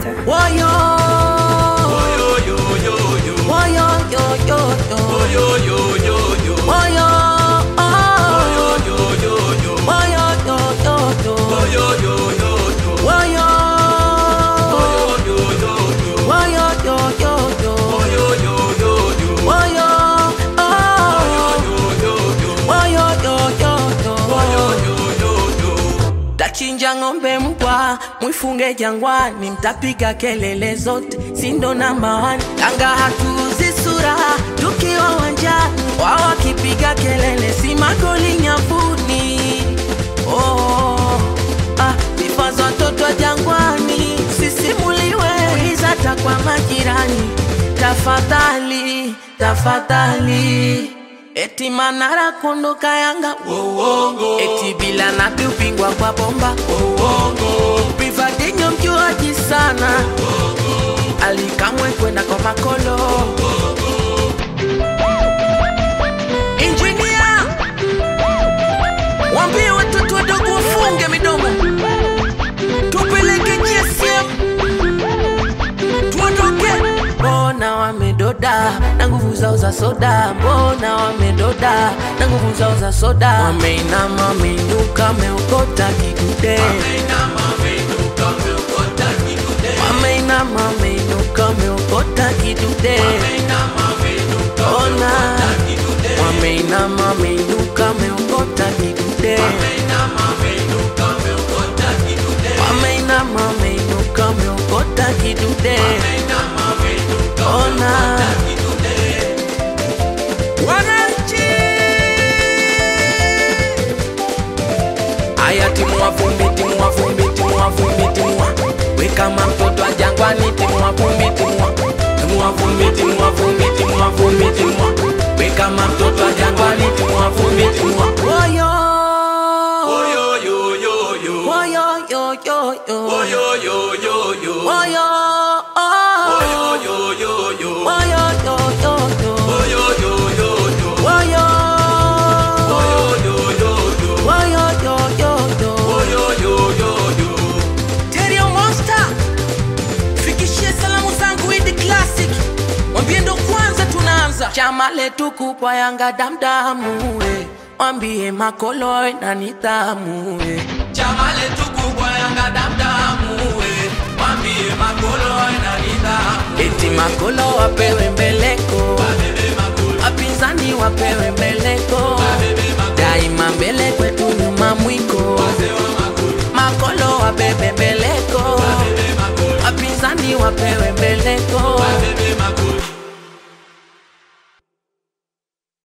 Master. Woyo. Woyo, yo, yo, yo. Woyo. Woyo, yo, yo, yo. Woyo. Woyo, yo, yo, yo. Woyo. Woyo, yo, yo, yo. Tachinja ng'ombe mbwa, mwifunge jangwani, mtapiga kelele zote, sindo namba one. Tanga hatuuzi sura, tukiwa wanjani, wao wakipiga kelele, si magoli nyavuni. Oh, ah, sifa za watoto wa jangwani, sisimuliwe hata kwa majirani. Tafadhali, tafadhali Eti Manara kondoka Yanga Uongo. Eti bila napi upingwa kwa bomba Uongo. Privadinho mjuaji sana Alikamwe kwenda kwa makolo Engineer Wambie watoto wadogo wafunge midomo Tupeleke GSM tuondoke. Mbona wamedoda na nguvu zao za soda? Mbona wamedoda na nguvu zao za soda? Wameinama, wameinuka, wameokota kigude. Wameinama, wameinuka, wameokota kidude. Ona, wameinama, wameinuka, wameokota kigude. Wameinama, wameinuka, wameokota kidude. Ona, wananchi Aya timu wa vumbi, timu wa vumbi, timu wa vumbi, timu wa We kama mtoto wa jangwani, timu wa vumbi, timu wa Timu wa vumbi, timu wa vumbi, timu wa vumbi, timu wa We kama mtoto wa jangwani, timu wa vumbi, timu wa Woyo Woyo yo yo yo Woyo yo yo yo Woyo yo yo yo Woyo Woyo yo yo yo Woyo yo yo yo Woyo yo yo yo Woyo Woyo yo yo yo Woyo yo yo yo Woyo yo yo yo Terrio Monster Fikishie salamu zangu Idi Classic Mwambie ndo kwanza tunaanza Chama letu kubwa Yanga damdamu eh. Mwambie makolo eh, na nidhamu eh. Chama letu kubwa Yanga damdamu eh. Mwambie makolo eh, na nidhamu Eti makolo wapewe mbeleko Wapinzani wapewe mbeleko Daima mbele kwetu nyuma mwiko Makolo wabebe mbeleko Wapinzani wapewe mbeleko